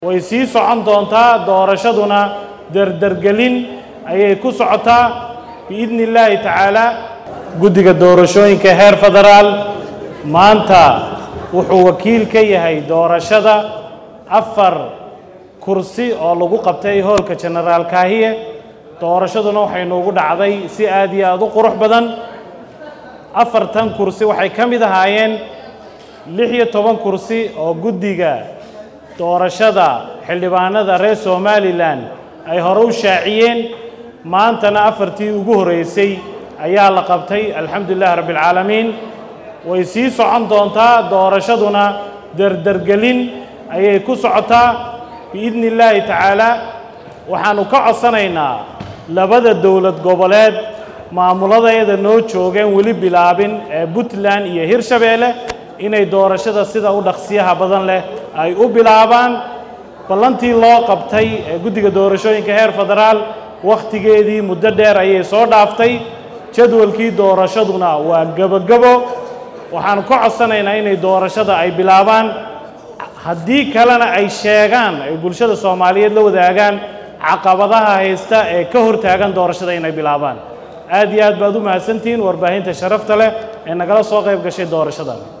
way sii socon doontaa doorashaduna derdergelin ayay ku socotaa biidni illaahi tacaala guddiga doorashooyinka heer federaal maanta wuxuu wakiil ka yahay doorashada afar kursi oo lagu qabtay hoolka jenaraal kaahiye doorashaduna waxay noogu dhacday si aad iyo aad u qurux badan afartan kursi waxay ka mid ahaayeen lix iyo toban kursi oo guddiga doorashada xildhibaanada reer somalilan ay hore u shaaciyeen maantana afartii ugu horreysay ayaa la qabtay alxamdu lilahi rabbi alcaalamiin way sii socon doontaa doorashaduna derdergelin ayay ku socotaa biidni illaahi tacaala waxaannu ka codsanaynaa labada dowlad goboleed maamuladeeda noo joogeen weli bilaabin ee puntland iyo hirshabeelle inay doorashada sida u dhaqsiyaha badan leh ay u bilaabaan ballantii loo qabtay ee guddiga doorashooyinka heer federaal wakhtigeedii muddo dheer ayay soo dhaaftay jadwalkii doorashaduna waa gebogebo waxaannu ka codsanaynaa inay doorashada ay bilaabaan haddii kalena ay sheegaan ay bulshada soomaaliyeed la wadaagaan caqabadaha haysta ee ka hortaagan doorashada inay bilaabaan aad iyo aad baad u mahadsantihiin warbaahinta sharafta leh ee nagala soo qayb gashay doorashadan